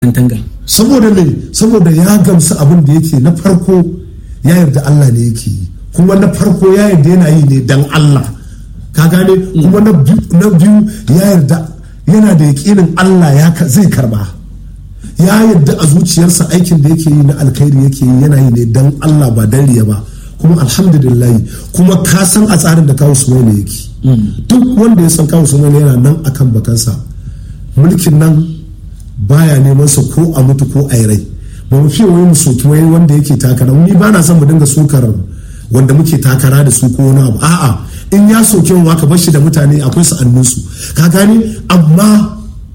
tanga saboda me saboda ya gamsu abin da yake na farko ya yarda Allah ne yake yi kuma na farko ya yarda yana yi ne dan Allah ka gane kuma na biyu ya yarda yana da yakinin Allah ya zai karba ya yarda a zuciyarsa aikin da yake yi na alkhairi yake yi yana yi ne dan Allah ba dan riya ba kuma alhamdulillah kuma ka san a tsarin da kawo sumaila yake duk wanda ya san kawo sumaila yana nan akan bakansa mulkin nan baya neman sa ko a mutu ko a yi rai ba mu fiye wani soki wai wanda yake takara ni ba na son mu dinga sukar wanda muke takara da su ko wani abu a'a in ya soke wa ka bashi da mutane akwai su annunsu ka gane amma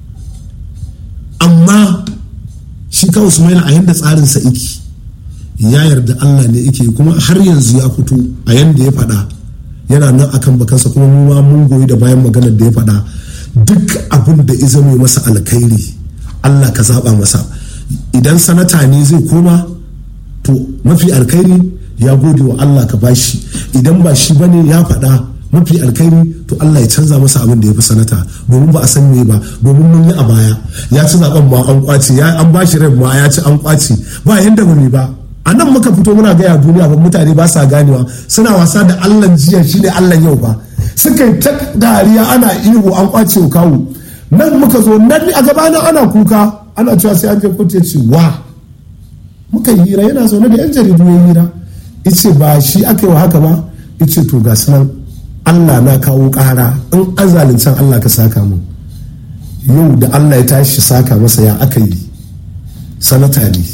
amma shi kawo sumaila a yanda tsarin sa iki ya yarda Allah ne yake kuma har yanzu ya fito a yanda ya faɗa yana nan akan bakansa kuma mu ma mun goyi da bayan maganar da ya faɗa duk abin da izame masa alkhairi Allah ka zaba masa idan sanata ne zai koma to mafi alkhairi ya gode wa Allah ka bashi idan ba shi bane ya faɗa mafi alkhairi to Allah ya canza masa abin da ya fi sanata domin ba a san me ba domin mun yi a baya ya ci zaben ma an kwace ya an bashi rai ma ya ci an kwace ba yanda ba ba a nan muka fito muna gaya duniya ba mutane ba sa ganewa suna wasa da Allah jiya shine Allah yau ba suka yi ta dariya ana ihu an kwace kawo nan muka zo nan a gabanin ana kuka ana cewa sai an je kotu ya ce wa muka yi hira yana zaune da yan jaridu ya hira ice ba shi aka yi wa haka ba ice to ga nan Allah na kawo ƙara in an zalincin Allah ka saka mu yau da Allah ya tashi saka masa ya aka yi sanata ne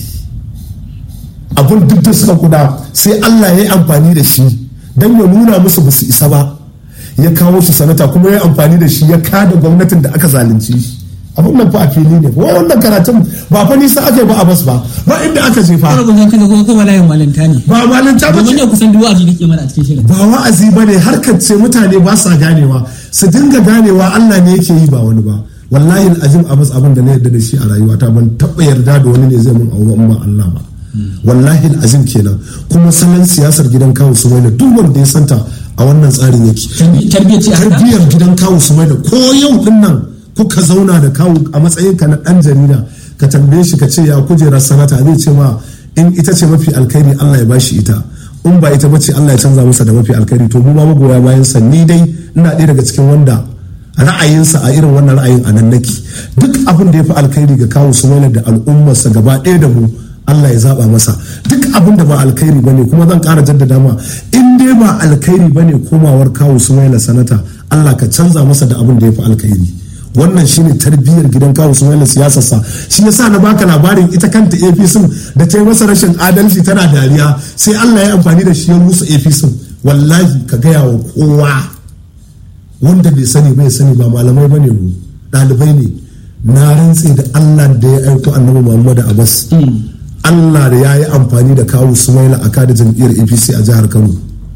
abin duk da suka kuda sai Allah ya yi amfani da shi don ya nuna musu ba su isa ba ya kawo shi sanata kuma ya yi amfani da shi ya kada gwamnatin da aka zalunci shi abin nan fa a fili ne wai wannan karatun ba fa nisa aka yi ba a bas ba ba inda aka je fa kana kusan kana kuma kuma layin malanta ne ba malanta ba domin yau kusan duwa ji kake mana a cikin shirin ba wa'azi ba ne harkar ce mutane ba sa ganewa su dinga ganewa Allah ne yake yi ba wani ba wallahi azim abas abin da na yarda da shi a rayuwata ban taɓa yarda da wani ne zai mun abu ba Allah ba wallahi azim kenan kuma salon siyasar gidan kawo su mai duk wanda ya santa a wannan tsarin yake tarbiyyar ce tarbiyyar gidan kawo su mai ko yau din nan kuka zauna da kawo a matsayin ka na dan jarida ka tambaye shi ka ce ya kujerar sanata zai ce ma in ita ce mafi alkhairi Allah ya bashi ita in ba ita bace Allah ya canza masa da mafi alkhairi to mu ma magoya bayan sa ni dai ina ɗaya daga cikin wanda ra'ayinsa a irin wannan ra'ayin a nan nake duk abin da ya fi alkhairi ga kawo su da al'ummarsa gaba ɗaya da mu Allah ya zaba masa duk abin da ba alkhairi bane kuma zan ƙara jaddada ma in dai ba alkhairi bane komawar kawo su sanata Allah ka canza masa da abin da ya fi alkhairi wannan shine tarbiyyar gidan kawo su mai siyasarsa shi yasa na baka labarin ita kanta APC da ta yi masa rashin adalci tana dariya sai Allah ya amfani da shi ya rusa APC wallahi ka gaya wa kowa wanda bai sani bai sani ba malamai bane mu ɗalibai ne na rantse da Allah da ya aiko annabi Muhammad Abbas Allah da ya yi amfani da kawo Sumaila a kada jam'iyyar APC a jihar Kano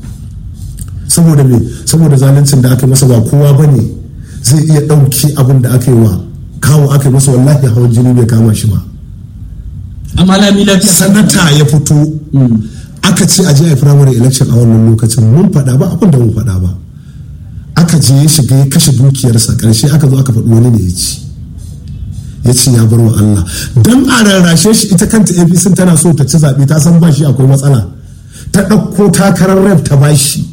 saboda me saboda zaluncin da aka masa ba kowa bane zai iya ɗauki abin da aka yi wa kawo aka yi masa wallahi hawan jini bai kama shi ba amma lami lafiya sanata ya fito aka ce a je a primary election a wannan lokacin mun faɗa ba abin da mun faɗa ba aka je ya shiga ya kashe dukiyarsa ƙarshe aka zo aka faɗi wani ne ya ci ya ce ya bar wa Allah don a rarrashe shi ita kanta APC tana so ta ci zaɓe ta san ba shi akwai matsala ta ɗauko takarar rep ta bashi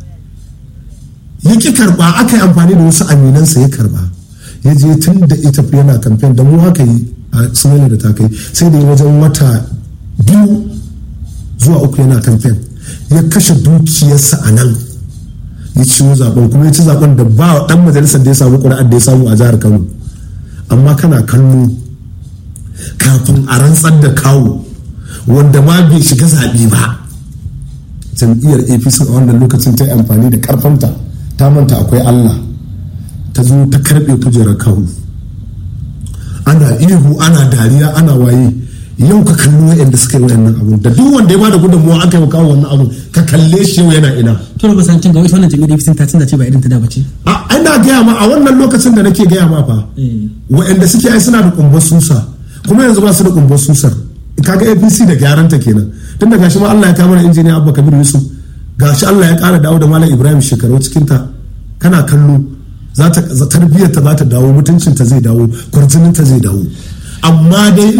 ya ƙi karɓa aka yi amfani da wasu aminansa ya karɓa ya je tun da ita yana kamfen da mu haka yi a sinani da ta kai sai da wajen wata biyu zuwa uku yana kamfen ya kashe dukiyarsa a nan ya ciwo zaben kuma ya ci zaben da ba dan majalisar da ya samu ƙuri'ar da ya samu a jihar kano amma kana kallo kafin a rantsar da kawo wanda ma bai shiga zaɓe ba jam'iyyar apc a wannan lokacin ta yi amfani da karfanta ta manta akwai allah ta zo ta karɓe kujerar kawo ana ihu ana dariya ana waye yau ka kalli wa'anda suka yi wa'annan abu da duk wanda ya bada gudunmuwa aka yi kawo wannan abu ka kalle shi yau yana ina to ba san cin ga wata wannan jami'ar APC ta canza ce ba irin ta da bace a ana gaya ma a wannan lokacin da nake gaya ma fa wa'anda suke ai suna da kumbar susa kuma yanzu ba su da kumbar susar kaga APC da gyaran ta kenan tun da gashi ma Allah ya kama da injiniya Abba Kabir Yusuf gashi Allah ya kara dawo da Malam Ibrahim shekaru cikin ta kana kallo za ta tarbiyyar ta za ta dawo mutuncin ta zai dawo kwarjinin ta zai dawo amma dai